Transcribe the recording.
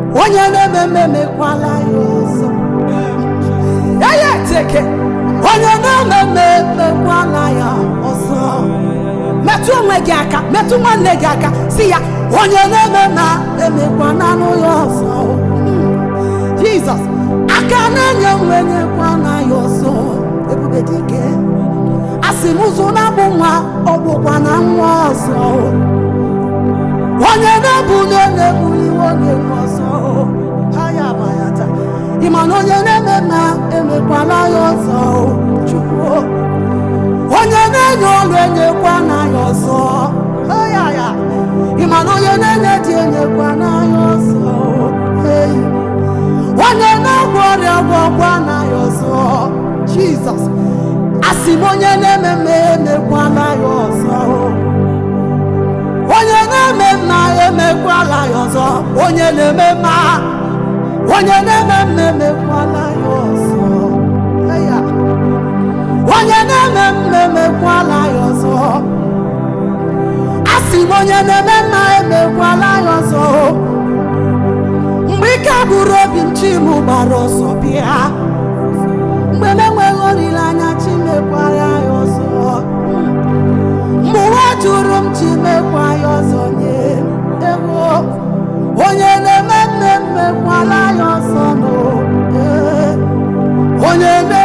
onye na-eme mme emekwala ya ọzọ ya ya eteke onye na-eme mme emekwala ya ọzọ metụ onwe gị aka metụ nwanne gị aka si ya onye na-eme na emekwana anụ ya ọzọ jizọs aka na-enye nwe nyekwana ya ọzọ ebube dike asị m ụzọ na-abụ nwa ọ bụkwa na nwa ọzọ onye na-ebuli na-ebuliwe onye nwe ọzọ ha ya abayata ịma na onye na-eme na emekwala ya ọzọ chukwu onye na-enye ọrụ enyekwa n'anya ọzọ Ha ya ya ịma na onye na-enye dị enyekwa n'anya ọzọ Hey. onye na-agwọ ọrịa gwọkwa n'anya ọzọ jizọs asị m onye na-eme mme emekwala ya ọzọ onye na-eme mma emekwala ya ọzọ onye na-eme mma onye na-eme mma emekwala ya ọzọ Hey ya. onye na-eme mma emekwala ya ọzọ asị m onye na-eme mma emekwala ya ọzọ mgbe ike bụrụ obi m chi m gbara ọsọ bịa mgbe m enweghị olileanya chi mekwara ya ọzọ mgbe ụwa jụrụ m chi mekwa ya ọzọ nye ewo onye na-eme mme mmekwala ya ọzọ nụ Ee. onye na